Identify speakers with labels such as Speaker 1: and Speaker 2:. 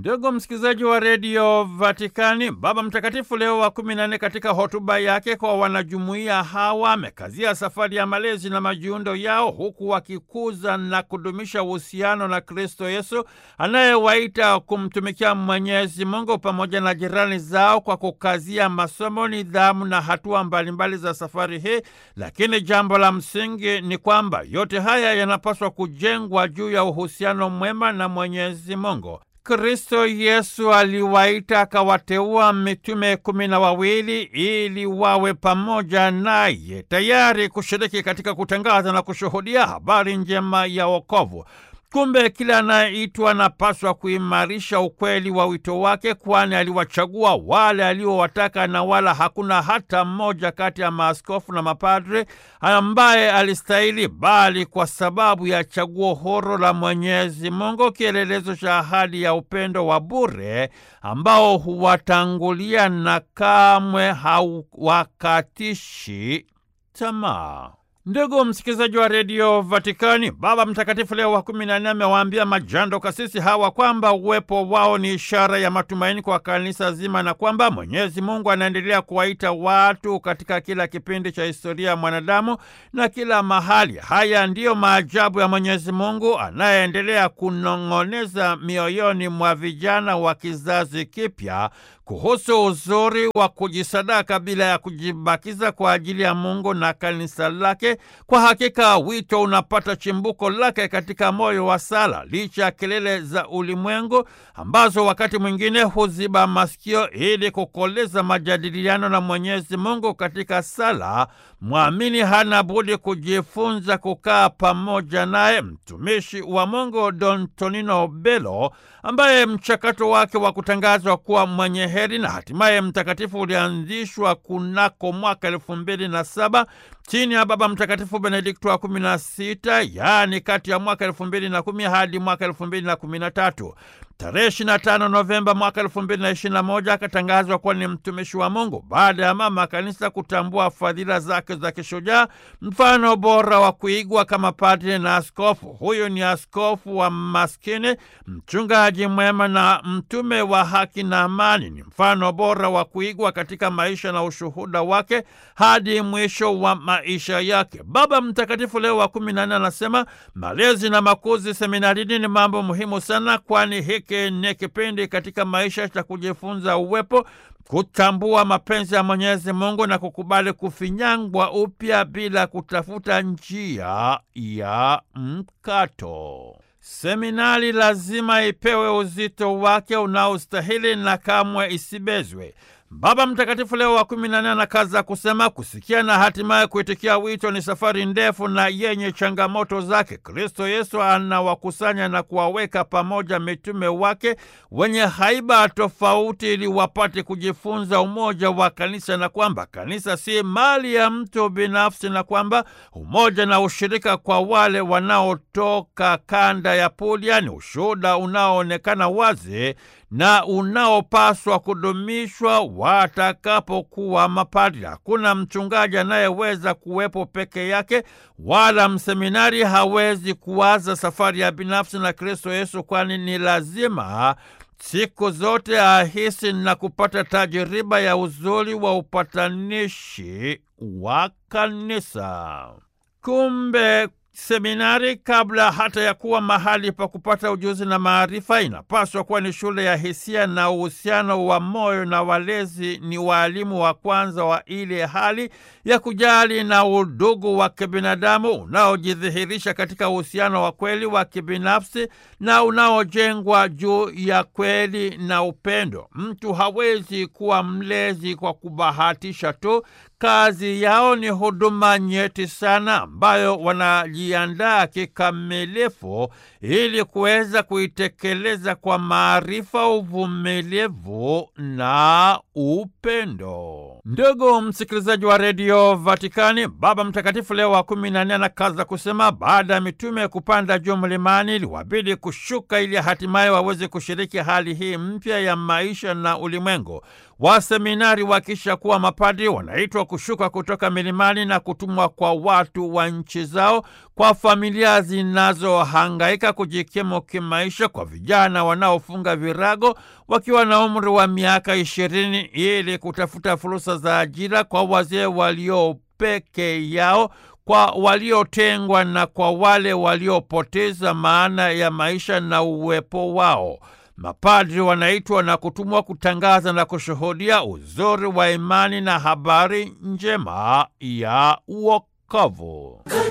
Speaker 1: Ndugu msikilizaji wa redio Vatikani, Baba Mtakatifu Leo wa kumi na nne katika hotuba yake kwa wanajumuiya hawa amekazia safari ya malezi na majiundo yao, huku wakikuza na kudumisha uhusiano na Kristo Yesu anayewaita kumtumikia Mwenyezi Mungu pamoja na jirani zao kwa kukazia masomo, nidhamu na hatua mbalimbali za safari hii. Lakini jambo la msingi ni kwamba yote haya yanapaswa kujengwa juu ya uhusiano mwema na Mwenyezi Mungu. Kristo Yesu aliwaita akawateua mitume kumi na wawili ili wawe pamoja naye tayari kushiriki katika kutangaza na kushuhudia habari njema ya wokovu. Kumbe kila anayeitwa anapaswa kuimarisha ukweli wa wito wake, kwani aliwachagua wale aliowataka, na wala hakuna hata mmoja kati ya maaskofu na mapadre ambaye alistahili, bali kwa sababu ya chaguo huru la Mwenyezi Mungu, kielelezo cha ahadi ya upendo wa bure ambao huwatangulia na kamwe hauwakatishi tamaa. Ndugu msikilizaji wa redio Vatikani, Baba Mtakatifu Leo wa kumi na nne amewaambia majando kasisi hawa kwamba uwepo wao ni ishara ya matumaini kwa kanisa zima na kwamba Mwenyezi Mungu anaendelea kuwaita watu katika kila kipindi cha historia ya mwanadamu na kila mahali. Haya ndiyo maajabu ya Mwenyezi Mungu anayeendelea kunong'oneza mioyoni mwa vijana wa kizazi kipya kuhusu uzuri wa kujisadaka bila ya kujibakiza kwa ajili ya Mungu na kanisa lake. Kwa hakika wito unapata chimbuko lake katika moyo wa sala, licha ya kelele za ulimwengu ambazo wakati mwingine huziba masikio. Ili kukoleza majadiliano na Mwenyezi Mungu katika sala, mwamini hana budi kujifunza kukaa pamoja naye. Mtumishi wa Mungu Don Tonino Bello, ambaye mchakato wake wa kutangazwa kuwa mwenye heri na hatimaye mtakatifu ulianzishwa kunako mwaka elfu mbili na saba chini ya Baba Mtakatifu Benedikto wa kumi na sita, yaani kati ya mwaka elfu mbili na kumi hadi mwaka elfu mbili na kumi na tatu. Tarehe 25 Novemba mwaka 2021 akatangazwa kuwa ni mtumishi wa Mungu baada ya mama kanisa kutambua fadhila zake za kishujaa, mfano bora wa kuigwa kama padre na askofu. Huyu ni askofu wa maskini, mchungaji mwema na mtume wa haki na amani. Ni mfano bora wa kuigwa katika maisha na ushuhuda wake hadi mwisho wa maisha yake. Baba Mtakatifu Leo wa kumi na nne anasema malezi na makuzi seminarini ni mambo muhimu sana, kwani hiki ni kipindi katika maisha cha kujifunza uwepo, kutambua mapenzi ya Mwenyezi Mungu na kukubali kufinyangwa upya bila kutafuta njia ya mkato. Seminari lazima ipewe uzito wake unaostahili na kamwe isibezwe. Baba Mtakatifu Leo wa kumi na nne anakaza kusema kusikia na hatimaye kuitikia wito ni safari ndefu na yenye changamoto zake. Kristo Yesu anawakusanya na kuwaweka pamoja mitume wake wenye haiba tofauti, ili wapate kujifunza umoja wa kanisa, na kwamba kanisa si mali ya mtu binafsi, na kwamba umoja na ushirika kwa wale wanaotoka kanda ya Puglia ni ushuhuda unaoonekana wazi na unaopaswa kudumishwa watakapokuwa mapadri. Hakuna mchungaji anayeweza kuwepo peke yake, wala mseminari hawezi kuwaza safari ya binafsi na Kristo Yesu, kwani ni lazima siku zote ahisi na kupata tajiriba ya uzuri wa upatanishi wa kanisa. Kumbe seminari kabla hata ya kuwa mahali pa kupata ujuzi na maarifa, inapaswa kuwa ni shule ya hisia na uhusiano wa moyo, na walezi ni waalimu wa kwanza wa ile hali ya kujali na udugu wa kibinadamu unaojidhihirisha katika uhusiano wa kweli wa kibinafsi na unaojengwa juu ya kweli na upendo. Mtu hawezi kuwa mlezi kwa kubahatisha tu. Kazi yao ni huduma nyeti sana ambayo wanajiandaa kikamilifu ili kuweza kuitekeleza kwa maarifa, uvumilivu na upendo. Ndugu msikilizaji wa redio Vatikani, Baba Mtakatifu Leo wa kumi na nne anakaza kusema, baada ya mitume kupanda juu mlimani, iliwabidi kushuka ili hatimaye waweze kushiriki hali hii mpya ya maisha na ulimwengu. Waseminari wakisha kuwa mapadri wanaitwa kushuka kutoka milimani na kutumwa kwa watu wa nchi zao kwa familia zinazohangaika kujikimu kimaisha, kwa vijana wanaofunga virago wakiwa na umri wa miaka ishirini ili kutafuta fursa za ajira, kwa wazee walio peke yao, kwa waliotengwa na kwa wale waliopoteza maana ya maisha na uwepo wao. Mapadri wanaitwa na kutumwa kutangaza na kushuhudia uzuri wa imani na habari njema ya wokovu.